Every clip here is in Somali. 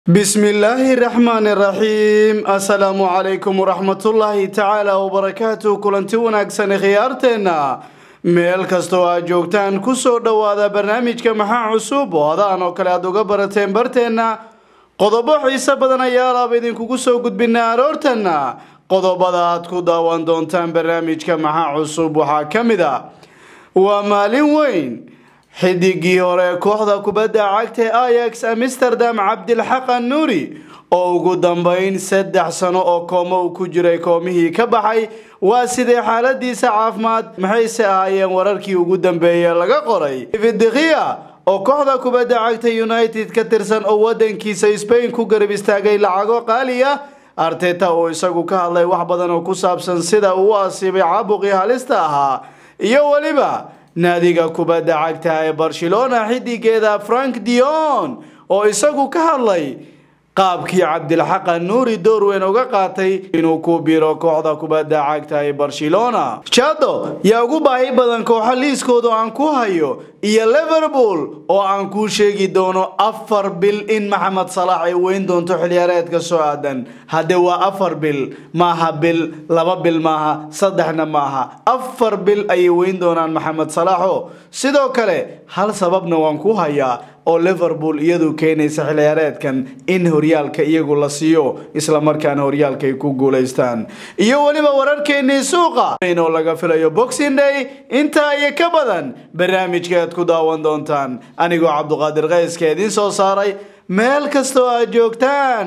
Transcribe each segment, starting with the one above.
bismillaahi raxmaani raxiim assalaamu calaykum waraxmatullaahi tacaala wabarakaatu kulanti wanaagsan khiyaarteenna meel kastoo aad joogtaan kusoo dhowaada barnaamijka maxaa cusub oo adaan oo kale aad uga barateen barteenna qodobo xiise badan ayaa laaba idinkugu soo gudbinaa aroortanna qodobada aad ku daawan doontaan barnaamijka maxaa cusub waxaa ka mid a waa maalin weyn xidigii hore kooxda kubadda cagta ee ayax amsterdam cabdilxaq annuuri oo ugu dambeyn saddex sano oo koomo uu ku jiray koomihii ka baxay waa sidee xaaladiisa caafimaad maxayse ahaayeen wararkii ugu dambeeye laga qoray vidikia oo kooxda kubadda cagta united ka tirsan oo wadankiisa spain ku garab istaagay lacago qaali ah arteta oo isagu ka hadlay wax badan oo ku saabsan sida uu u asiibay caabuqii halista ahaa iyo weliba naadiga kubadda cagta ee barcelona xidigeeda frank dion oo isagu ka hadlay qaabkii cabdilxaq anuuri door weyn uga qaatay inuu ku biro kooxda kubadda cagta ee barcelona jado yaa ugu baahi badan kooxo liiskooda aan ku hayo iyo liverpool oo aan kuu sheegi doono afar bil in maxamed salaax ay weyn doonto xiliyaareedka soo aadan hadde waa afar bil maaha bil laba bil maaha saddexna maaha afar bil ayay weyn doonaan maxamed salaaxo sidoo kale hal sababna waan ku hayaa oo liverpool iyadu keenaysa xilciyaareedkan in horyaalka iyagu la siiyo islamarkaana horyaalka ay ku guulaystaan iyo weliba wararkeenii suuqa oo laga filayo boxing day intaa iyo ka badan barnaamijka aad ku daawan doontaan anigoo cabduqaadir kayska idiin soo saaray meel kastoo aad joogtaan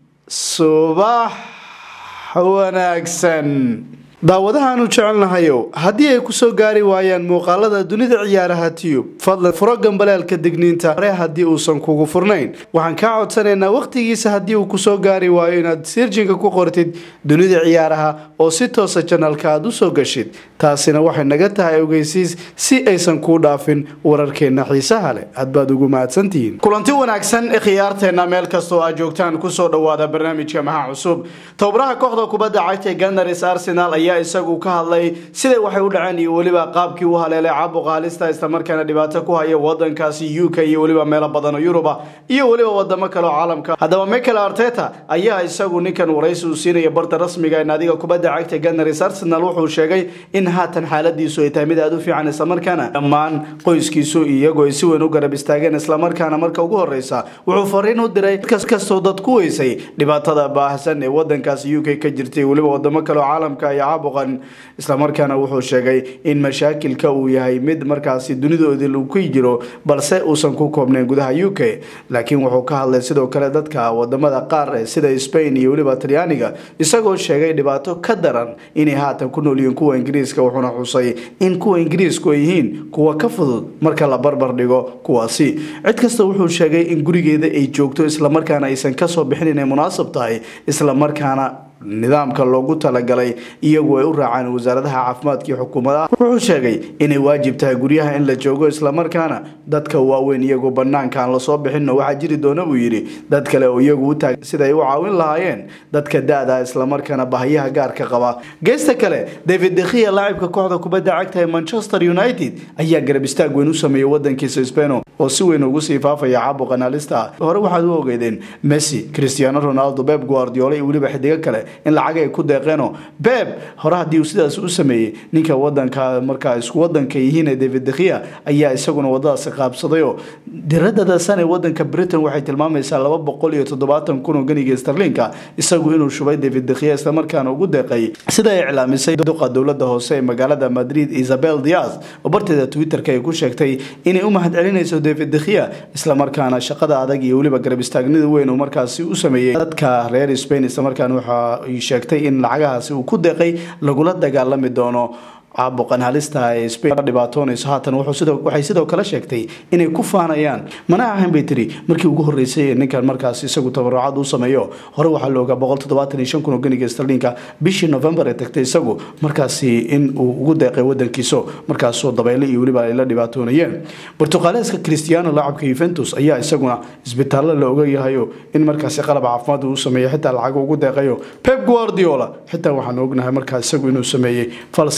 subax wanaagsan daawadahaanu jecelnahayow haddii ay kusoo gaari waayaan muuqaalada dunida ciyaaraha tiyub fadlan furo gambaleelka digniinta hore haddii uusan kugu furnayn waxaan kaa codsanaynaa wakhtigiisa haddii uu kusoo gaari waayo inaad sirjinka ku qortid dunida ciyaaraha oo si toosa janalka aad usoo gashid taasina waxay naga tahay ogeysiis si aysan kuu dhaafin wararkeenna xiisaha leh hadbaad ugu mahadsantihiin kulanti wanaagsan khiyaarteenna meel kastoo aad joogtaan kusoo dhowaada barnaamijka maxaa cusub tobabaraha kooxda kubadda cagta ganars arsenal ayaa isagu ka hadlay siday waxay u dhaceen iyo weliba qaabkii u haleelay caabuqa halista islamarkaana dhibaato ku haya wadankaasi u k iyo weliba meelo badan oo yuruba iyo weliba wadamo kale oo caalamka haddaba michael arteta ayaa isagu ninkan waraysi uu siinaya barta rasmiga ee naadiga kubadda cagta ganars arsenal wuxuu sheegay in haatan xaaladiisu ay tahay mid aada u fiican islamarkaana dhammaan qoyskiisu iyagoo ay si weyn u garab istaageen islamarkaana marka ugu horeysa wuxuu fariin u diray kastoo dad ku weysay dhibaatada baahsan ee wadankaasi u k ka jirtay weliba wadamo kale oo caalamka iyo caabuqan islamarkaana wuxuu sheegay in mashaakilka uu yahay mid markaasi dunidoodii lagu jiro balse uusan ku koobnayn gudaha u k laakiin wuxuu ka hadlay sidoo kale dadka wadamada qaar sida spain iyo weliba talyaaniga isagoo sheegay dhibaato ka daran inay haatan ku noolyihiin kuwa ingiriiska wuxuuna xusay in kuwa ingiriisku ay yihiin kuwa ka fudud marka la barbar dhigo kuwaasi cid kasta wuxuu sheegay in gurigeeda ay joogto islamarkaana aysan kasoo bixin inay munaasab tahay islamarkaana nidaamka loogu talagalay iyagu ay u raacaan wasaaradaha caafimaadka iyo xukuumadaha wuxuu sheegay inay waajib tahay guryaha in la joogo islamarkaana dadka waaweyn iyagu banaanka aan lasoo bixinno waxaa jiri doona buu yidhi dad kale oo iyagu u taag sida ay u caawin lahaayeen dadka da-da islamarkaana bahayaha gaarka qaba geesta kale david dekhiya laacibka kooxda kubadda cagta ee manchester united ayaa garab istaag weyn u sameeyey wadankiisa speno oo si weyn ugu sii faafaya caabuqan halista hore waxaad u ogeydeen messi cristiano ronaldo beb guardiola iyo weliba xidigo kale in lacag ay ku deeqeeno beb hore haddii uu sidaas u sameeyey ninka wadanka markaa isku wadanka yihiin ee david dekhiya ayaa isaguna wadadaasi qaabsadayoo diradada san ee wadanka britain waxay tilmaamaysaa laba boqol iyo toddobaatan kun oo ganiga starlinka isagu inuu shubay david dekhiya islamarkaana ugu deeqay sida ay iclaamisay duqa dowlada hoose ee magaalada madrid isabel diaz oo barteeda twitterka ay ku sheegtay inay u mahad celinayso david dekhiya islamarkaana shaqada adag iyo weliba garab istaagnida weyn uu markaasi u sameeyey dadka reer spain islamarkaana waxaa sheegtay in lacagahaasi uu ku deeqay lagula dagaalami doono caabuqan halista ee spain dhibaatoonayso haatan waxay sidoo kale sheegtay inay ku faanayaan mana ahayn bay tiri markii ugu horeysay ee ninkan markaas isagu tabarucad u sameeyo hore waxaa la ogaa boqol toddobaatan iyo shan kun oo ganiga starlinka bishii november ee tagtay isagu markaasi in uu ugu deeqay wadankiiso markaasoo dabeyle iyo weliba ay la dhibaatoonayeen bortuqaaleeska cristiano laacabka yuventus ayaa isaguna isbitaallo la ogayahayo in markaasi qalab caafimaad uu sameeyo xitaa lacago ugu deeqayo pep guardiola xitaa waxaan ognahay markaa isagu inuu sameeyey fal sidaas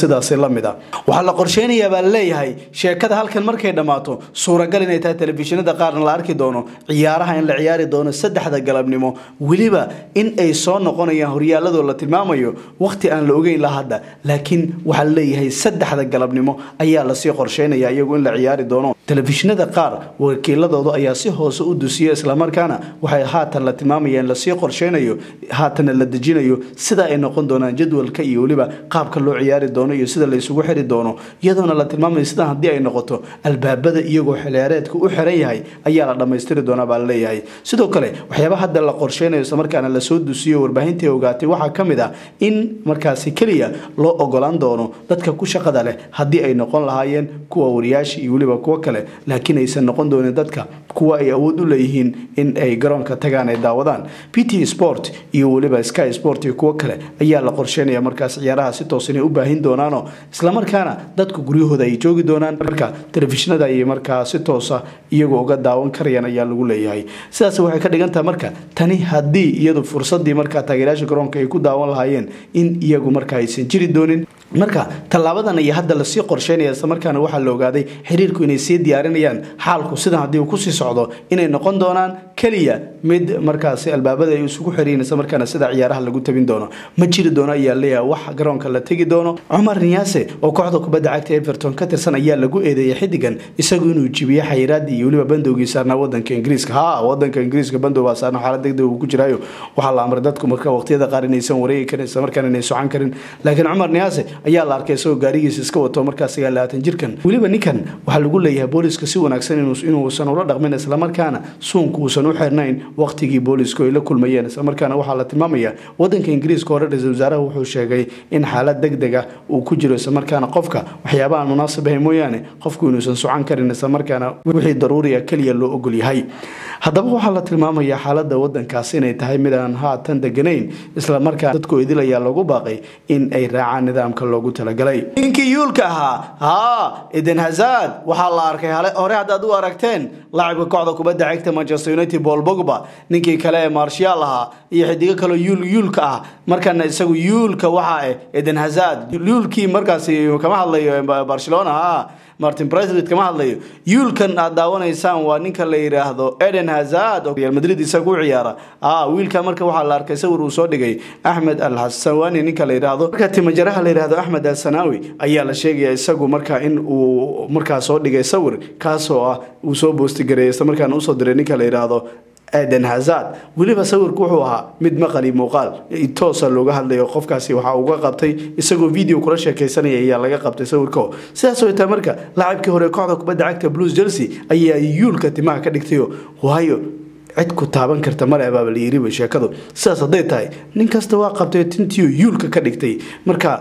la mid a waxaa la qorsheynayaa baa laleeyahay sheekada halkan markay dhammaato suuragal inay tahay telefishinada qaarna la arki doono ciyaaraha in la ciyaari doono saddexda galabnimo weliba in ay soo noqonayaan horyaaladoo la tilmaamayo waqti aan la ogeyn la hadda laakiin waxaa laleeyahay saddexda galabnimo ayaa lasii qorsheynaya iyagu in la ciyaari doono telefishinada qaar wakiiladooda ayaa si hoose u dusiya islamarkaana waxay haatan la tilmaamayaan lasii qorsheynayo haatanna la dejinayo sida ay noqon doonaan jadwalka iyo weliba qaabka loo ciyaari doono iyo sida laysugu xiri doono iyadoona la tilmaamayo sidan haddii ay noqoto albaabada iyagoo xilciyaareedka u xiran yahay ayaa la dhammaystiri doonaa baa laleeyahay sidoo kale waxyaaba hadda la qorsheynayo islamarkaana lasoo dusiyo warbaahintai ogaatay waxaa ka mid ah in markaasi keliya loo ogolaan doono dadka ku shaqada leh haddii ay noqon lahaayeen kuwa wariyaasha iyo weliba kuwo kale laakiin aysan noqon doonin dadka kuwa ay awood u leeyihiin in ay garoonka tagaan ay daawadaan p t sport iyo weliba sky sport iyo kuwo kale ayaa la qorsheynaya markaas ciyaaraha si toos inay u baahin doonaano islamarkaana dadku guryahooda ay joogi doonaan marka telefishinada ayay markaa si toosa iyagu uga daawan karayaan ayaa lagu leeyahay sidaas waxay ka dhigantaha marka tani haddii iyadu fursadii markaa taageerayaasha garoonka ay ku daawan lahaayeen in iyagu marka aysan jiri doonin marka tallaabadan iyo hadda lasii qorsheynaya islamarkaana waxaa la ogaaday xiriirku inay sii diyaarinayaan xaalku sidan haddii uu kusii socdo inay noqon doonaan keliya mid markaasi albaabada ay isugu xiriyin islamarkaana sida ciyaaraha lagu tabin doono ma jiri doono ayaa leeyahay wax garoonka la tegi doono cumar niyaase oo kooxda kubadda cagta everton ka tirsan ayaa lagu eedeeyay xidigan isagu inuu jibiyo xayiraadii iyo weliba bandowgii saarnaa wadanka ingiriiska ha wadanka ingiriiska bandow baa saarna xaalad degdeg uu ku jiraayo waxaa la amray dadku marka waqtiyada qaar inaysan wareegi karin islamarkaana inay socan karin laakiin cumar niyaase ayaa la arkay isagoo gaarigiisa iska wato markaas sagaal labaatan jirkan weliba ninkan waxaa lagu leeyahay booliska si wanaagsan inuusan ula dhaqmin islamarkaana suunka uusan u xirnayn waqtigii boolisku ay la kulmayeen islamarkaana waxaa la tilmaamaya wadanka ingiriiska hore ra-isul wasaaraha wuxuu sheegay in xaalad degdeg ah uu ku jiro islamarkaana qofka waxyaabaha munaasib ahay mooyaane qofku inuusan socan karin islamarkaana wixii daruuriya keliya loo ogol yahay haddaba waxaa la tilmaamayaa xaalada wadankaasi inay tahay mid aan haatan deganayn islamarkaa dadku idil ayaa lagu baaqay in ay raacaan nidaamka loogu talagalay ninkii yuulka ahaa haa eden hazad waxaa la arkay hore haddaad u aragteen laacibka kooxda kubadda cagta manchester united paul bogba ninkii kale ee marshaal ahaa iyo xidigo kaleo yuul yuulka ah markana isagu yuulka waxa ah eden hazad yuulkii markaasi kama hadlayo barcelona ha martin president kama hadlayo yuulkan aad daawanaysaan waa ninka la yidhaahdo eden hazad oo real madrid isaga u ciyaara ah wiilka marka waxaa la arkay sawir uu soo dhigay axmed al xasawani ninka la yidhaahdo marka timajaraha la yidhaahdo axmed al sanawi ayaa la sheegaya isagu marka in uu markaa soo dhigay sawir kaasoo ah uu soo boostigareeyay isla markaana usoo diray ninka la yidhaahdo eden hazad weliba sawirku wuxuu ahaa mid maqali muuqaal toosa looga hadlayo qofkaasi waxaa uga qabtay isagoo video kula sheekaysanaya ayaa laga qabtay sawirko sidaas oo taa marka laacibkii hore kooxda kubadda cagta blues chelsea ayaa yuulka timaha ka dhigtayo waayo cid ku taaban karta male abaaba la yiriba sheekadu sidaas hadday tahay nin kasta waa qabtay tintiyo yuulka ka dhigtay marka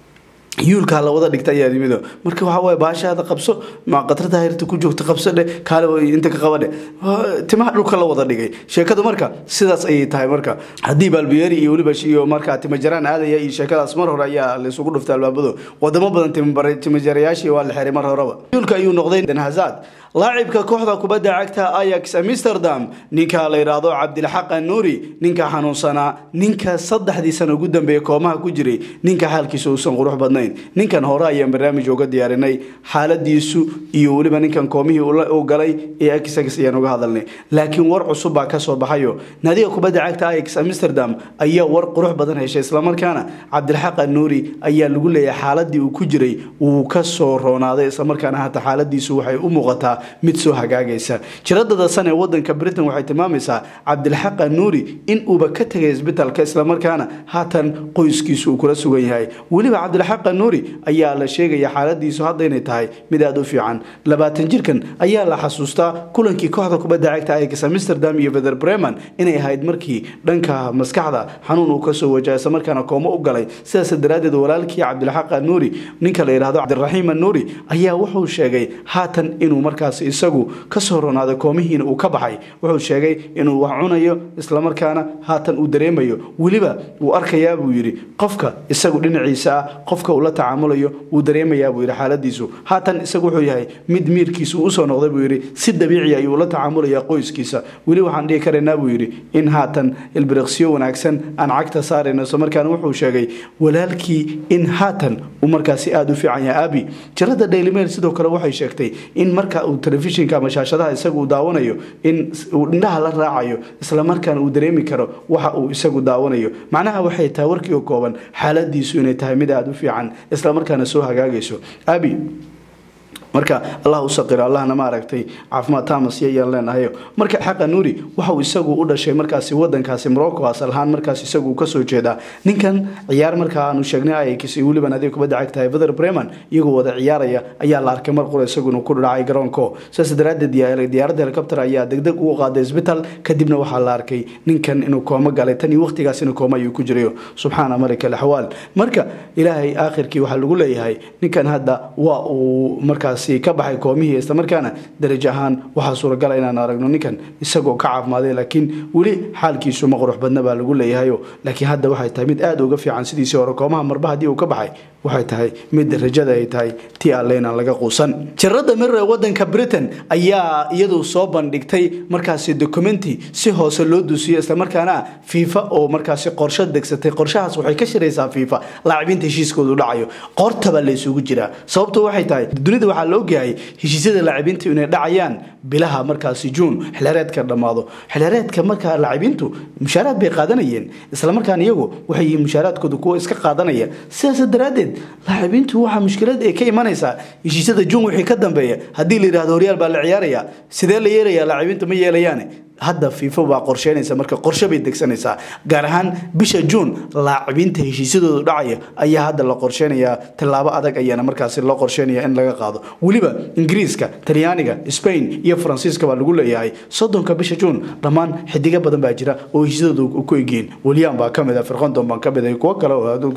yuulkaa la wada dhigta ayaa yimido marka waxaa waye baashaada qabso qatrada hayrta ku joogta qabso dhe kaale inta ka qaba dhe timaha dhulka la wada dhigay sheekadu marka sidaas ayay tahay marka haddii balbiyeeri iyo weliba iyo markaa timajaraan aadaya iyo sheekadaas mar hore ayaa laysugu dhuftay albaabado wadamo badan timajarayaashii waa la xiray mar horeba yuulka ayuu noqday den hazad laacibka kooxda kubadda cagta ayax amsterdam ninka la yidhaahdo cabdilxaq anuuri ninka xanuunsanaa ninka saddexdii sana ugu dambeeya koomaha ku jiray ninka xaalkiisa uusan qurux badnayn ninkan hore ayaan barnaamij uga diyaarinay xaaladiisu iyo weliba ninkan koomihii u galay ee axx ayaan uga hadalnay laakiin war cusub baa kasoo baxayo naadiga kubadda cagta ayax amsterdam ayaa war qurux badan heshay islamarkaana cabdilxaq anuuri ayaa lagu leeyahay xaaladii uu ku jiray wuu kasoo roonaaday islamarkaana hata xaaladiisu waxay u muuqataa mid soo hagaagaysa jiradada san ee wadanka britain waxay tilmaamaysaa cabdilxaq anuuri in uuba ka tegay isbitaalka islamarkaana haatan qoyskiisu uu kula sugan yahay weliba cabdilxaq anuuri ayaa la sheegaya xaaladiisu hadda inay tahay mid aada u fiican labaatan jirkan ayaa la xasuustaa kulankii kooxda kubadda cagta ayax amsterdam iyo vether breman inay ahayd markii dhanka maskaxda xanuun uu kasoo wajaha islamarkaana koomo u galay sidaas daraadeed walaalkii cabdilxaq anuuri ninka la yidhahdo cabdiraxiim anuuri ayaa wuxuu sheegay haatan inuu markaa markaas isagu kasoo ronaaday koomihiina uu ka baxay wuxuu sheegay inuu wax cunayo islamarkaana haatan uu dareemayo weliba wuu arkayaa buu yidhi qofka isagu dhinaciisa ah qofka uu la tacaamulayo wuu dareemayaa buu yidhi xaaladiisu haatan isagu wuxuu yahay mid miirkiisu usoo noqday buu yidhi si dabiici ayuu la tacaamulayaa qoyskiisa weli waxaan dhihi karaynaa buu yidhi in haatan ilbiriqsiyo wanaagsan aan cagta saarayno islamarkaana wuxuu sheegay walaalkii in haatan uu markaasi aada u fiican yahay abi jarada daily mail sidoo kale waxay sheegtay in marka uu telefishinka ama shaashadaha isagu uu daawanayo in uu indhaha la raacayo islamarkaana uu dareemi karo waxa uu isagu daawanayo macnaha waxay tahay warkii oo kooban xaaladiisu inay tahay mid aada u fiican islamarkaana soo hagaagayso abi marka allah u saqiro allahna ma aragtay caafimaad tamas yayaan leenahayo marka xaqa nuuri waxauu isagu u dhashay markaasi wadankaasi morocco asal ahaan markaas isagu kasoo jeedaa ninkan ciyaar markaa aanu sheegnay ayakis iyo weliba nadiga kubadda cagtahay vader breman iyagoo wada ciyaaraya ayaa la arkay mar qura isaguna ku dhacay garoonko sidaas daraadeed diyaaradda helicopter ayaa degdeg ugu qaaday isbitaal kadibna waxaa la arkay ninkan inuu koomo galay tan iyo waqtigaasina kooma ayuu ku jirayo subxaana malika alaxwaal marka ilaahay aakhirkii waxaa lagu leeyahay ninkan hadda waa uu markaas ka baxay koomihii islamarkaana darajo ahaan waxaa suuragala inaan aragno ninkan isagoo ka caafimaaday laakiin weli xaalkiisu ma qurux badna baa lagu leeyahayo laakiin hadda waxay tahay mid aada uga fiican sidiisii hore koomaha marba haddii uu ka baxay waxay tahay mid rajada ay tahay ti alle inaan laga quusan jarada mirre wadanka britain ayaa iyadu soo bandhigtay markaasi documenti si hoose loo duusiyey islamarkaana fiifa oo markaasi qorsho degsatay qorshahaas waxay ka shiraysaa fiifa laacibiinta heshiiskoodu dhacayo qortaba la isugu jiraa sababto waxay tahay dunida waxaa la ogyahay heshiisyada laacibiinta inay dhacayaan bilaha markaasi juun xilhereedka dhammaado xilhereedka markaa laacibiintu mushaaraad bay qaadanayeen islamarkaan iyagu waxay yihiin mushaaraadkooda kuwa iska qaadanaya sidaas daraaddeed laacibiintu waxaa mushkilad ay ka imanaysaa heshiisyada juun wixii ka dambeeya haddii la yidhahdo horyaal baa la ciyaaraya sidee la yeelayaa laacibiinta ma yeelayaane hadda fiifa baa qorsheynaysa marka qorshe bay degsanaysaa gaar ahaan bisha juun laacibiinta heshiisyadoodu dhacaya ayaa hadda la qorsheynayaa tallaabo adag ayaana markaasi loo qorsheynaya in laga qaado weliba ingiriiska talyaaniga spain iyo faransiiska baa lagu leeyahay soddonka bisha juun dhammaan xidigo badan baa jira oo heshiisyadoodu ku egyihiin william baa kamid a firqondon baa kamid a kuwo kale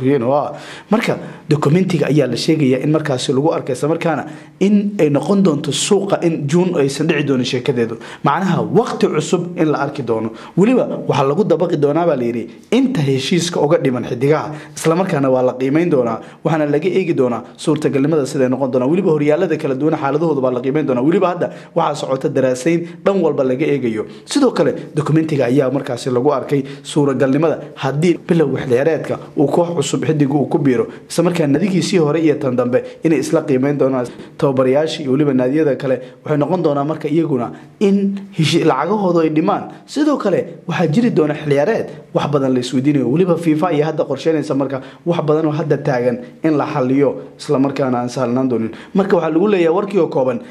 oo marka documentiga ayaa la sheegaya in markaasi lagu arkay islamarkaana in ay noqon doonto suuqa in juun aysan dhici doonin sheekadeedu macnaha waqti cusub in la arki doono weliba waxaa lagu dabaqi doonaa baa layidhi inta heshiiska uga dhiman xidigaha islamarkaana waa la qiimeyn doonaa waxaana laga eegi doonaa suurtagalnimada siday noqon doonaa weliba horyaalada kala duwan xaaladahooda baa la qiimeyn doonaa weliba hadda waxaa socota daraasayn dhan walba laga eegayo sidoo kale dokumentiga ayaa markaasi lagu arkay suuragalnimada haddii bilow xilheereedka uu koox cusub xidiga uu ku biiro islamarkaa nadigiisii hore iyo tan dambe inay isla qiimeyn doonaan tababarayaashii iyo weliba naadiyada kale waxay noqon doonaa marka iyaguna in lacagahooda ay dhimaan sidoo kale waxaa jiri doona xiliyaareed wax badan la isweydiinayo weliba fiifa ayaa hadda qorsheynaysa marka wax badan oo hadda taagan in la xaliyo islamarkaana aan sahlanaan doonin marka waxaa lagu leeyahay warkii oo kooban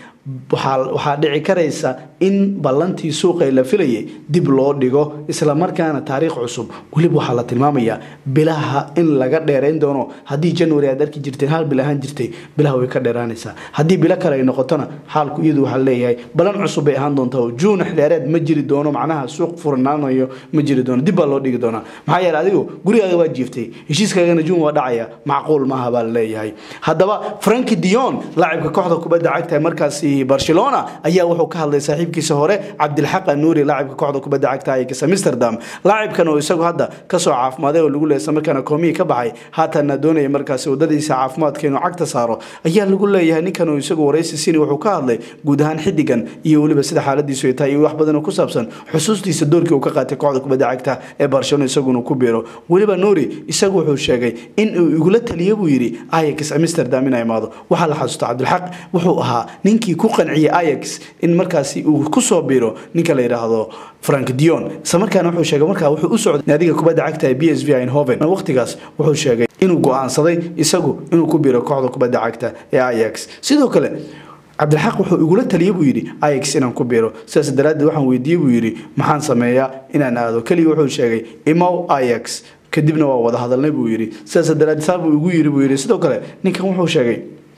waxaa dhici karaysa in ballantii suuqay la filayay dib loo dhigo islamarkaana taariikh cusub weliba waxaa la tilmaamayaa bilaha in laga dheerayn doono haddii january aad arki jirteen hal bil ahaan jirtay bilaha way ka dheeraanaysaa haddii bilo kale ay noqotona xaalku iyadu waxaa leeyahay balan cusub bay ahaan doontaa oo juun xilheereed ma jiri doono macnaha suuq furnaanayo ma jiri doono dib baa loo dhigi doonaa maxaa yeele adigu gurigaaga waa jiiftay heshiiskaagana juun waa dhacaya macquul maaha baa la leeyahay haddaba franki dion laacibka kooxda kubadda cagta markaasi barcelona ayaa wuxuu ka hadlay saaxiibkiisa hore cabdilxaq anuuri laacibka kooxda kubadda cagta aykis amsterdam laacibkan oo isagu hadda kasoo caafimaaday oo lagu leeyay markaana koomihii ka baxay haatanna doonaya markaasi wadadiisa caafimaadka inuu cagta saaro ayaa lagu leeyahay ninkan oo isagu waraysi sini wuxuu ka hadlay guud ahaan xidigan iyo weliba sida xaaladiisu ay tahay iyo wax badan oo ku saabsan xusuustiisa doorkii uu ka qaatay kooxda kubadda cagta ee barcelona isaguna ku biiro weliba nuuri isagu wuxuu sheegay in uu igula taliya buu yidhi aykis amsterdam inay imaado waxaa la xasuusta cabdilxaq wuxuu ahaa ninkii ku qanciyay ayax in markaasi uu kusoo biro ninka la yidhaahdo frank dion isla markaana wuxuu sheegay markaa wuxuu u socday naadiga kubadda cagta ee b s v eindhoven waqtigaas wuxuu sheegay inuu go-aansaday isagu inuu ku biro kooxda kubadda cagta ee ayax sidoo kale cabdilxaq wuxuu igula taliyey buu yidhi ayax inaan ku biro sidaas daraaddeed waxaan weydiiyey buu yidhi maxaan sameeyaa inaan aado keliya wuxuu sheegay imow ayax kadibna waa wada hadalnay buu yidhi sidaas daraaddeed saa buu igu yidhi buu yidhi sidoo kale ninkan wuxuu sheegay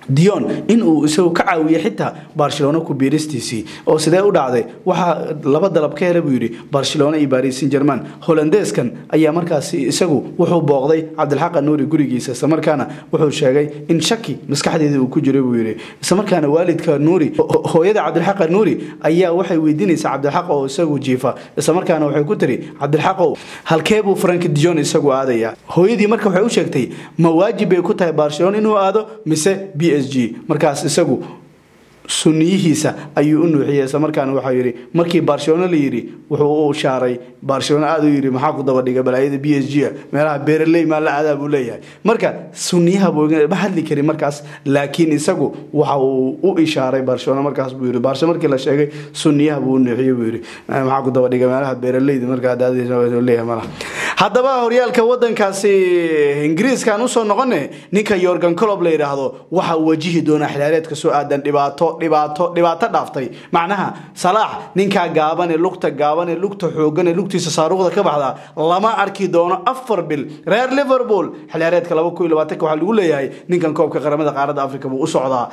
dion in uu isagu ka caawiye xitaa barcelona ku biiristiisii oo sidee u dhacday waxaa laba dalab ka hela buu yidhi barcelona iyo baris san german holandeskan ayaa markaasi isagu wuxuu booqday cabdilxaq nuuri gurigiisa islamarkaana wuxuu sheegay in shaki maskaxdeeda uu ku jiray buu yidhi islamarkaana waalidka nuuri hooyada cabdilxaq nuuri ayaa waxay weydiinaysaa cabdilxaq oo isagu jiifa islamarkaana waxay ku tiri cabdilxaqow halkee buu frank dion isagu aadaya hooyadii marka waxay u sheegtay ma waajib bay ku tahay barcelona inuu aado mise b s g markaas isagu suniyihiisa ayuu u nuuxiyey isla markaana waxaa yidhi markii barcelona la yidhi wuxuu u shaaray barcelona aada u yidhi maxaa ku daba dhiga balaayada b s g a meelaha beeraley maa la aadaa buu leeyahay marka suniyaha buu ma hadli karin markaas laakiin isagu waxa uu u ishaaray barcelona markaas buu yidhi barcelona markii la sheegay suniyaha buu u nuuxiyey buu yidhi maxaa ku daba dhiga meelaha beeraleyda markaa daadleeyahay malaha haddaba horyaalka wadankaasi ingiriiskaan usoo noqone ninka yorgan colob la yidhaahdo waxa uu wajihi doonaa xilaareedka soo aadan dhibaato dhibaato dhibaato dhaaftay macnaha salaax ninkaa gaabane lugta gaabane lugta xoogane lugtiisa saaruuqda ka baxda lama arki doono afar bil reer liverpool xilaareedka laba kun iyo labaatanka waxaa lagu leeyahay ninkan koobka qaramada qaaradda africa buu u socdaa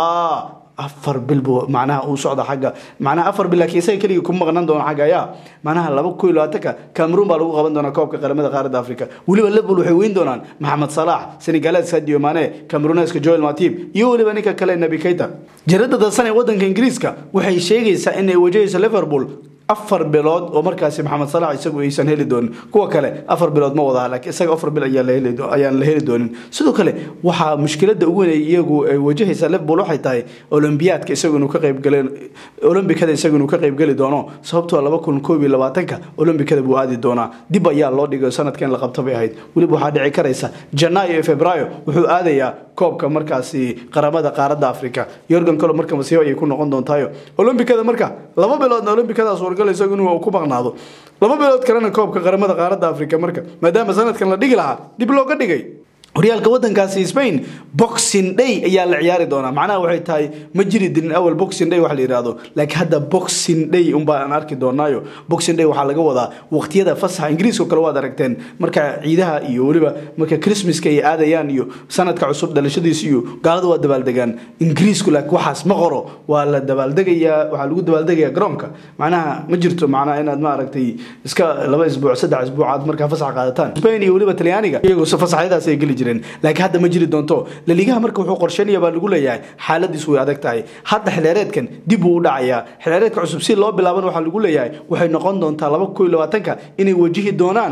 afar bil buu macnaha uu socda xagga macnaha afar bil laakiin isaga keligii kuma maqnan doono xagga ayaa macnaha laba kun iyo labaatanka cameroon baa lagu qaban doonaa koobka qaramada qaaradda africa weliba liverpool waxay weyn doonaan maxamed salaax senegaleed sadio mane cameroneska joel matib iyo weliba ninka kale nabi keita jaradda dadsan ee wadanka ingiriiska waxay sheegaysaa inay wajahayso liverpool afar bilood oo markaasi maxamed salax isagu aysan heli doonin kuwa kale afar bilood ma wadaha laakiin isaga afar bil ayaan la heli doonin sidoo kale waxaa mushkilada ugu weyn iyagu ay wajahaysa liverpool waxay tahay olombiyaadka isagu inuu ka qaybgale olombikada isagu inuu ka qaybgeli doono sababtoo laba kun koob iyo labaatanka olombikada buu aadi doonaa dib ayaa loo dhigay sanadka in la qabta bay ahayd weliba waxaa dhici karaysa janaayo iyo febraayo wuxuu aadayaa koobka markaasi qaramada qaaradda africa yorgan colo marka masiibo ayay ku noqon doontaayo olombikada marka laba biloodna olombikadaas wargal isagu inuu ku maqnaado laba bilood kalena koobka qaramada qaaradda africa marka maadaama sanadkan la dhigi lahaa dib looga dhigay horyaalka wadankaasi spain boxing day ayaa la ciyaari doonaa macnaha waxay tahay ma jiri dirin awal boxing day wax la yidhaahdo laakiin hadda boxing day unbaa aan arki doonaayo boxing day waxaa laga wadaa waqtiyada fasaxa ingiriiska oo kale waad aragteen marka ciidaha iyo weliba marka christmaska ay aadayaan iyo sanadka cusub dhalashadiisa iyo gaalada waa dabaaldegaan ingiriisku laakiin waxaas ma qoro waa la dabaaldegayaa waxaa lagu dabaaldegayaa garoonka macnaha ma jirto macnaha inaad ma aragtay iska laba isbuuc saddex isbuuc aad markaa fasax qaadataan spain iyo weliba talyaaniga iyagoo fasaxyadaas ay geli jireen laakiin hadda ma jiri doonto laligaha marka wuxuu qorsheynaya baa lagu leeyahay xaaladiisu way adag tahay hadda xilaareedkan dib buu u dhacayaa xilaareedka cusub si loo bilaaban waxaa lagu leeyahay waxay noqon doontaa laba kun iyo labaatanka inay wajihi doonaan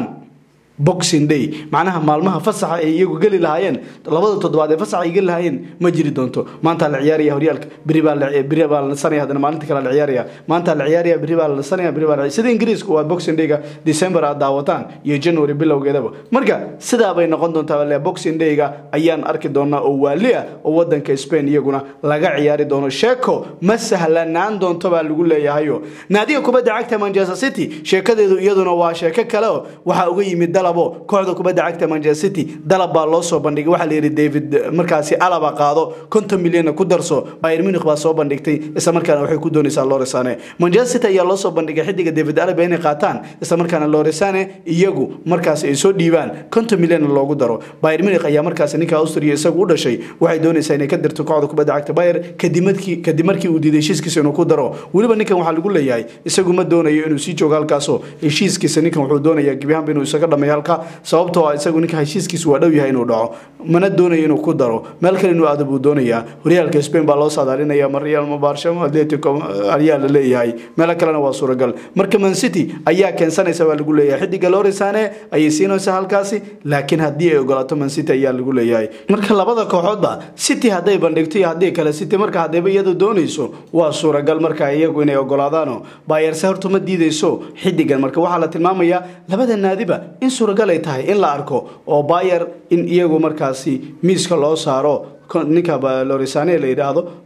boxing day macnaha maalmaha fasaxa ay iyagu geli lahaayeen labada toddobaad ee fasaxa ay geli lahaayeen ma jiri doonto maanta la ciyaaraya horyaalka beri baa la beri baa la nasanaya haddana maalinta kale la ciyaaraya maanta la ciyaaraya beri baa la nasanaya beri baa la sida ingiriisku waa boxing day-ga december aad daawataan iyo january bilowgeedaba marka sidaa bay noqon doontaa le boxing day-ga ayaan arki doonaa oo waali ah oo wadanka spain iyaguna laga ciyaari doono sheeko ma sahlanaan doonto baa lagu leeyahayo naadiga kubadda cagta manchester city sheekadeedu iyaduna waa sheeko kale oo waxaa uga yimid dalabo kooxda kubadda cagta manchester city dalab baa loo soo bandhigay waxaa la yidhi david markaasi alaba qaado konton milyanna ku darso bayr munich baa soo bandhigtay isla markaana waxay ku doonaysaa loresane manchester city ayaa loo soo bandhigay xidiga david alaba inay qaataan isla markaana loresane iyagu markaasi ay soo dhiibaan konton milyanna loogu daro bayr munich ayaa markaasi ninka austria isagu u dhashay waxay doonaysaa inay ka dirto kooxda kubadda cagta bayer kadib markii kadib markii uu diiday heshiiskiisa inuu ku daro weliba ninkan waxaa lagu leeyahay isagu ma doonayo inuu sii joogo halkaasoo heshiiskiisa ninkan wuxuu doonayaa gebiahaanba inuu isaga dhameeyo halka sababtoo ah isagu ninka heshiiskiisu waa dhow yahay inuu dhaco mana doonayo inuu ku daro meel kale inuu aado buu doonayaa horyaalka spain baa loo saadaalinaya ma real ma barshamo atletico ayaa la leeyahay meelo kalena waa suuragal marka man city ayaa keensanaysa baa lagu leeyahay xidiga loresane ayay siinaysaa halkaasi laakiin haddii ay ogolaato man city ayaa lagu leeyahay marka labada kooxoodba city hadday bandhigto iyo haddii kale city marka haddayba iyadu doonayso waa suuragal marka iyagu inay ogolaadaano baayarse horta ma diidayso xidigan marka waxaa la tilmaamayaa labada naadiba in suuragal ay tahay in la arko oo bayer in iyagu markaasi miiska loo saaro ninka loresane la yidhaahdo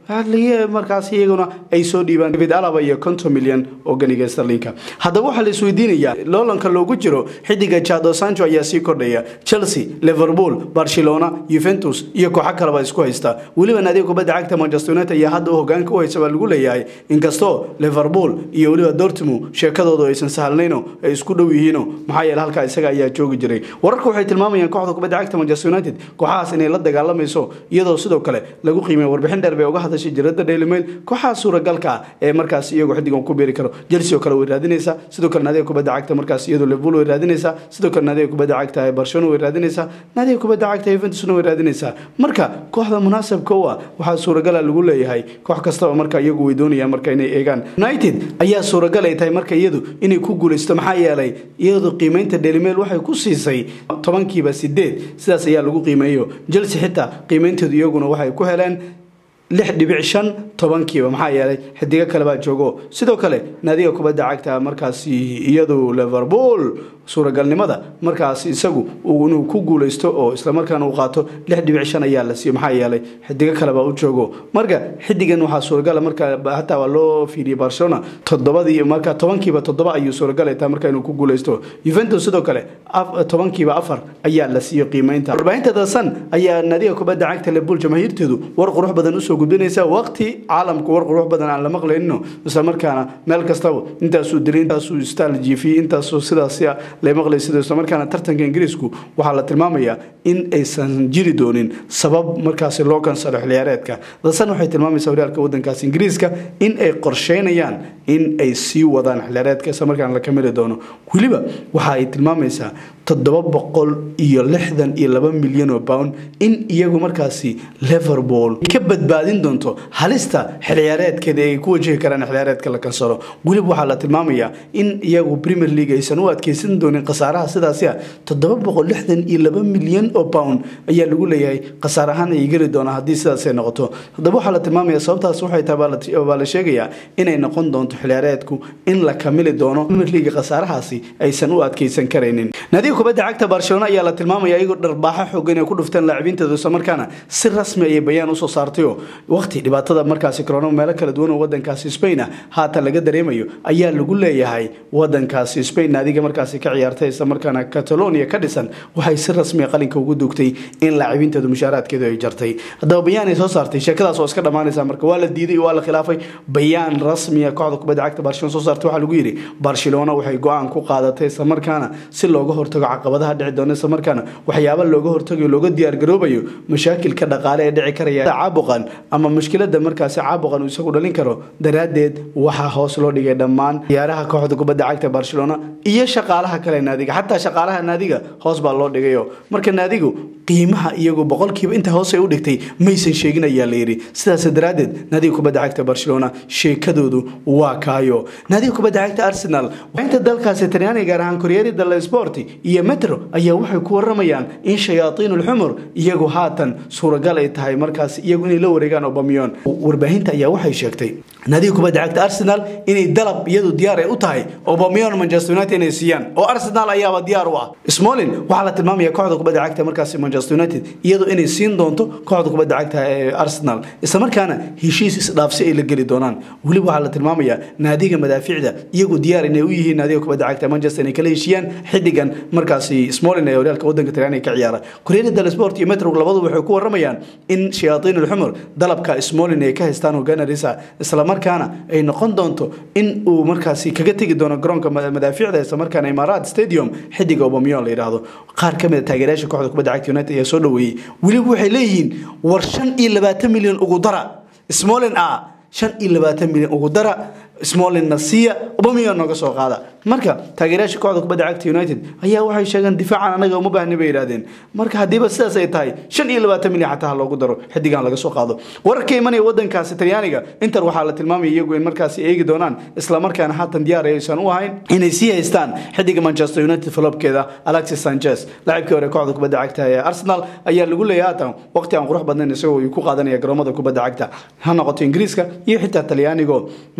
markaas iyaguna ay soo dhiibaan david alaba iyo konton milyan oo ganiga starlinka haddaba waxaa la isweydiinayaa loolanka loogu jiro xidiga jado sancho ayaa sii kordhaya chelsea liverpool barcelona yuventus iyo kooxo kaleba isku haysta weliba naadiga kubadda cagta manchester united ayaa hadda u hogaanka u haysa baa lagu leeyahay inkastoo liverpool iyo weliba dortmund sheekadoodu aysan sahalnayno ay isku dhow yihiino maxaa yeele halkaa isaga ayaa joogi jiray wararka waxay tilmaamayaan kooxda kubadda cagta manchester united kooxahaas inay la dagaalamayso iyadoo sidoo kale lagu qiimeeya warbixin dheer bay uga hadashay jirada daily mail kooxaha suuragalka ah ee markaas iyagoo xidigan ku beeri karo chelsea oo kale way raadinaysaa sidoo kale naadiga kubadda cagta markaas iyadoo liverpool way raadinaysaa sidoo kale naadiga kubadda cagta ee barcelona way raadinaysaa naadiga kubadda cagta juventusna way raadinaysaa marka kooxda munaasabka u ah waxaa suuragala lagu leeyahay koox kastaba marka iyagu way doonayaan marka inay eegaan united ayaa suuragal ay tahay marka iyadu inay ku guulaysto maxaa yeelay iyadu qiimeynta daily mail waxay ku siisay tobankiiba sideed sidaas ayaa lagu qiimeeyo chelsea xitaa qiimeynteedu iyaguna waxay ku heleen lix dhibic shan tobankiiba maxaa yeelay xidigo kale baa joogo sidoo kale naadiga kubadda cagta markaasi iyadu liverpool suuragalnimada markaas isagu inuu ku guulaysto oo islamarkaana uu qaato lix dhibic shan ayaa la siiyo maxaa yeelay xidigo kalebaa u joogo marka xidigan waxaa suuragala marka hataa waa loo fiiriyey barcelona toddobadii marka tobankiiba toddoba ayuu suuragal tahay marka inuu ku guulaysto juventus sidoo kale tobankiiba afar ayaa la siiyo qiimeynta warbaahinta dasan ayaa naadiga kubadda cagta liverpool jamaahiirteedu war qurux badan usoo gudbinaysa waqti caalamku war qurux badan aan la maqlaynino islamarkaana meel kastaba intaasuu diray intaasuu staal jiifiyey intaasuu sidaas la maqlay sida islamarkaana tartanka ingiriisku waxaa la tilmaamayaa in aysan jiri doonin sabab markaasi loo kansalo xiliyaareedka dasan waxay tilmaamaysaa horyaalka wadankaasi ingiriiska in ay qorsheynayaan in ay sii wadaan xiliyaareedka islamarkaana la kamili doono weliba waxa ay tilmaamaysaa toddoba boqol iyo lixdan iyo laba milyan oo pound in iyagu markaasi liverpool ka badbaadin doonto halista xilciyaareedkeeda ay ku wajihi karaan xilciyaareedka la kansalo weliba waxaa la tilmaamayaa in iyagu premier league aysan u adkeysan doonin khasaaraha sidaasi ah toddoba boqol lixdan iyo laba milyan oo pound ayaa lagu leeyahay khasaar ahaan ay geli doonaa haddii sidaasay noqoto haddaba waxaa la tilmaamaya sababtaas waxay tahay baa la sheegayaa inay noqon doonto xilciyaareedku in la kamili doono premier league khasaarahaasi aysan u adkeysan karaynin naadiga kubadda cagta barcelona ayaa la tilmaamaya iyagoo dharbaaxo xoogan ay ku dhufteen laacibinteedu islamarkaana si rasmi ayay bayaan usoo saartayo waqti dhibaatada markaasi corona meelo kala duwan oo wadankaasi spain ah haatan laga dareemayo ayaa lagu leeyahay wadankaasi spain naadiga markaasi ka ciyaartay islamarkaana catalonia ka dhisan waxay si rasmi qalinka ugu dugtay in laacibinteedu mushaaraadkeedu ay jartay haddaba bayaan ay soo saartay sheekadaas oo iska dhammaanaysa marka waa la diiday waa la khilaafay bayaan rasmiya kooxda kubadda cagta barcelona soo saartay waxaa lagu yidhi barcelona waxay go-aan ku qaadatay islamarkaana si looga hortago caqabadaha dhici doona islamarkaana waxyaaba looga hortagayo looga diyaargaroobayo mashaakilka dhaqaale ee dhici karaya caabuqan ama mushkilada markaasi caabuqan uu isagu dhalin karo daraaddeed waxaa hoos loo dhigay dhammaan ciyaaraha kooxda kubadda cagta barcelona iyo shaqaalaha kale naadiga xataa shaqaalaha naadiga hoos baa loo dhigayo marka naadigu qiimaha iyagu boqolkiiba inta hoos ay u dhigtay maysan sheegin ayaa la yidhi sidaas daraaddeed naadiga kubadda cagta barcelona sheekadoodu waa kaayo naadiga kubadda cagta arsenal inta dalkaasi talyaaniga gaar ahaan koryeri dalla sport iyo metro ayaa waxay ku waramayaan in shayaaiin ulxumur iyagu haatan suuragal ay tahay markaas iyagu inay la wareegaan obamion warbaahinta ayaa waxay sheegtay naadiga kubadda cagta arsenal inay dalab iyadu diyaar ay u tahay obamion manchester united inay siiyaan oo arsenal ayaaba diyaar u ah smolin waxaa la tilmaamaya kooxda kubadda cagta markaasi manchester united iyadu inay siin doonto kooxda kubadda cagta ee arsenal islamarkaana heshiis isdhaafsi ay la geli doonaan weliba waxaa la tilmaamayaa naadiga madaaficda iyagu diyaar inay u yihiin naadiga kubadda cagta manchester inay kala heshiiyaan xidigan markaasi smolin ee horyaalka wadanka talyaaniga ka ciyaara koryada del sport iyo metro labadu waxay ku waramayaan in shayaaiin ulxumur dalabka smolin ay ka haystaan hogaanarisa islamarkaana ay noqon doonto in uu markaasi kaga tegi doono garoonka madaaficda islamarkaana imaaraat stadium xidiga obamion la yidhaahdo qaar ka mid a taageerayaasha kooxda kubadda cagta united ayaa soo dhaweeyey weliba waxay leeyihiin war shan iyo labaatan milyan ugu dara smolin a shan iyo labaatan milyan ugu dara smolin nasiya obamion nooga soo qaada marka taageerayaasha kooxda kubadda cagta united ayaa waxay sheegeen difaacan anaga uma baahni bay yidhahdeen marka haddiiba sidaas ay tahay shan iyo labaatan milyan xataa ha loogu daro xidigan laga soo qaado wararka imanaya wadankaasi talyaaniga inter waxaa la tilmaamaya iyagu in markaasi eegi doonaan islamarkaana haatan diyaar aysan u ahayn inay sii haystaan xidiga manchester united falobkeeda alexis sanchez laacibkii hore kooxda kubadda cagta ee arsenal ayaa lagu leeyahay haatan waqti aan qurux badnayn isagoo uu ku qaadanaya garoomada kubadda cagta ha noqoto ingiriiska iyo xitaa talyaanigo marka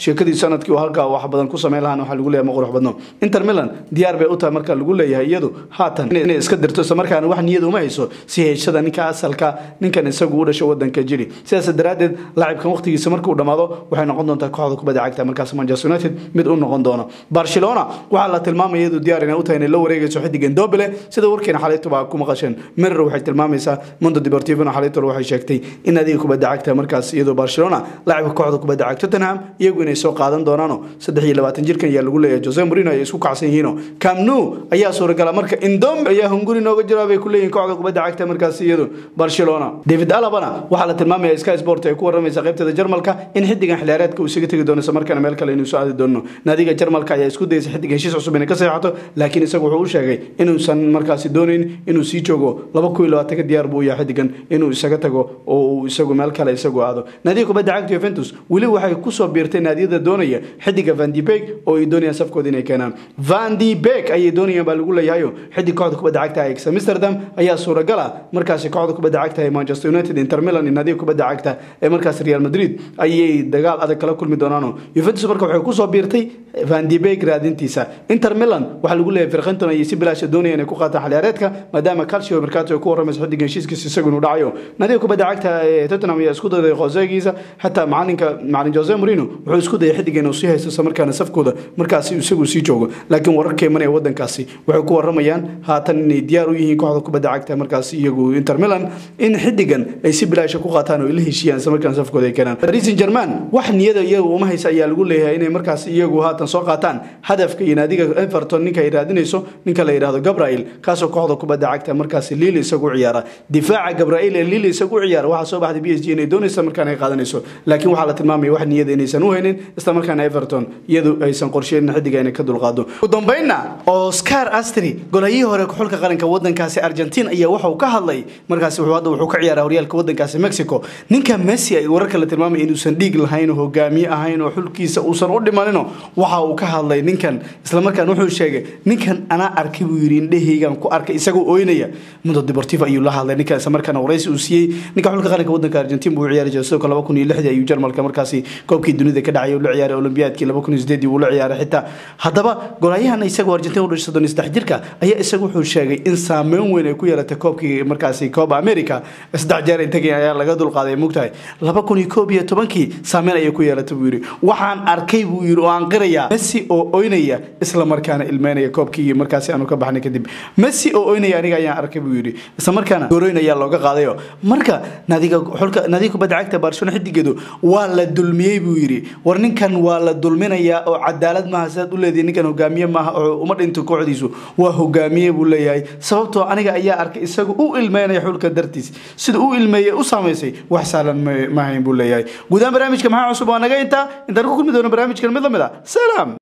sheekadii sanadkii halkaa wax badan ku sameyn lahaan waxaa lagu leeyahay ma qurux badno inter milan diyaar bay u tahay marka lagu leeyahay iyadu haatan inay iska dirto isla markaana wax niyad uma hayso si heshada ninka asalka ninkan isagu u dhasho wadanka jiri sidaas daraaddeed laacibkan waqtigiisa markuu dhammaado waxay noqon doontaa kooxda kubadda cagta markaas manchester united mid u noqon doono barcelona waxaa la tilmaamaya iyadu diyaar inay u tahay inay la wareegayso xidigan dobele sida warkeena xalaytuba ku maqasheen mirror waxay tilmaamaysaa mondo deportivo xalaytol waxay sheegtay in adiga kubadda cagta markaas iyadoo barcelona laacibka kooxda kubadda cagta tottenham iyagu inay soo qaadan doonaano saddex iyo labaatan jirkan ayaa lagu leeyahay jose morino ay isku kacsan yihiino camnu ayaa suuragala marka indom ayaa hunguri nooga jira bay ku leeyihin kooxda kubadda cagta markaas iyadu barcelona david alabana waxaa la tilmaamaya sky sport ay ku waramaysa qaybteeda jarmalka in xidigan xiliyaareedka uu isaga tegi doono isla markaana meel kale inuu soo aadi doono naadiga jarmalka ayaa isku dayaysa xidig heshiis cusub inay ka seexato laakiin isagu wuxuu u sheegay inuusan markaasi doonayn inuu sii joogo laba kun iyo labaatanka diyaar buu yahay xidigan inuu isaga tago oo uu isagu meel kale isagu aado naadiga kubadda cagta Juventus weli waxay ku soo biirtay naadiyada doonaya xidiga Van de Beek oo ay doonayaan safkooda inay keenaan Van de Beek ayay doonayaan baa lagu leeyahay xidig kooxda kubadda cagta Ajax Amsterdam ayaa suuragal ah markaasi kooxda kubadda cagta ee Manchester United Inter Milan iyo naadiga kubadda cagta ee markaas Real Madrid ayay dagaal adag kala kulmi doonaan Juventus marka waxay ku soo biirtay Van de Beek raadintiisa Inter Milan waxa lagu leeyahay Firqinton ay si bilaash doonayaan inay ku qaataan xiliyaareedka maadaama Calcio Mercato ay ku waramayso xidigan heshiiskiisa isagu inuu dhacayo naadiga kubadda cagta ee Tottenham ayaa isku dayday Josegiisa hatta macalinka macalin Jose Mourinho wuxuu isku dayay xidigan inuu sii haysto isla markaana safkooda markaasi isagu sii joogo laakiin wararka imanaya wadankaasi waxay ku waramayaan haatan inay diyaar u yihiin kooxda kubadda cagta markaasi iyagu Inter Milan in xidigan ay si bilaash ku qaataan oo ila heshiiyaan isla markaana safkooda ay keenaan Paris Saint-Germain wax niyada iyagu uma haysa ayaa lagu leeyahay inay markaasi iyagu haatan soo qaataan hadafka iyo naadiga Everton ninka ay raadinayso ninka la yiraahdo Gabriel kaasoo kooxda kubadda cagta markaasi Lille isagu ciyaara difaaca Gabriel ee Lille isagu ciyaara waxa soo baxday PSG inay doonayso markaan ay qaadanayso laakiin waxaa la tilmaamaya wax niyada inaysan u haynin isla markaana Everton iyadu aysan qorsheynin xidiga inay ka dulqaado ugu dambeynna Oscar Astri golahii hore xulka qaranka wadankaasi Argentina ayaa waxa uu ka hadlay markaasi wuxuu hadda wuxuu ka ciyaaraa horyaalka wadankaasi Mexico ninka Messi ay wararka la tilmaamay inuusan dhiig lahayn oo hogaamiye ahayn oo xulkiisa uusan u dhimanino waxa uu ka hadlay ninkan isla markaan wuxuu sheegay ninkan anaa arkay buu yiri indhahaygan ku arkay isagoo ooynaya mundo deportivo ayuu la hadlay ninkan isla markaan waraysi uu siiyey ninka xulka qaranka wadanka Argentina buu ciyaari jiray sidoo laba kun iyo lixdii ayuu Jarmalka markaasi koobkii dunida ka dhacay uu la ciyaaray Olympiadkii laba kun iyo sideedii uu la ciyaaray xitaa haddaba golayahan isagoo Argentina u dhashay soddon iyo saddex jirka ayaa isagu wuxuu sheegay in saameyn weyn ay ku yeelatay koobkii markaasi Copa America saddex jeer intagii ayaa laga dulqaaday mugtahay laba kun iyo koob iyo tobankii saameyn ayay ku yeelatay buu yiri waxaan arkay buu yiri oo aan qirayaa Messi oo oynaya isla markaana ilmeynaya koobkii markaasi aanu ka baxnay kadib Messi oo oynaya aniga ayaan arkay buu yiri isla markaana gooroynaya looga qaadayo marka nadiga xulka nadiga kubadda cagta Barcelona xidigeedu waa la dulmiyay buu yiri war ninkan waa la dulminayaa oo cadaalad maaha sidaad u leedahay ninkan hogaamiye maaha oo uma dhinto kooxdiisu waa hogaamiye buu leeyahay sababtoo aniga ayaa arkay isagu u ilmeynaya xulka dartiis sida u ilmeeyay u saameysay wax saalan ma hayn buu leeyahay guudaan barnaamijka maxaa cusub waa naga intaa intaan ku kulmi doono barnaamijkan mid lamid ah salaam